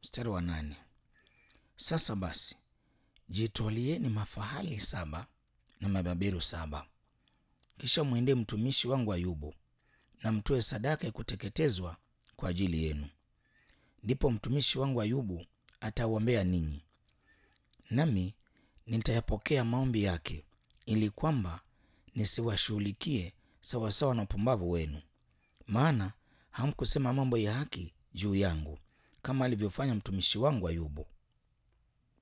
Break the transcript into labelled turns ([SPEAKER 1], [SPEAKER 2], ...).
[SPEAKER 1] Mstari wa nane. Sasa basi jitwalieni mafahali saba na mabeberu saba, kisha mwendee mtumishi wangu Ayubu na mtoe sadaka ya kuteketezwa kwa ajili yenu. Ndipo mtumishi wangu Ayubu atawaombea ninyi, nami nitayapokea maombi yake, ili kwamba nisiwashughulikie sawasawa na upumbavu wenu. Maana hamkusema mambo ya haki juu yangu, kama alivyofanya mtumishi wangu Ayubu.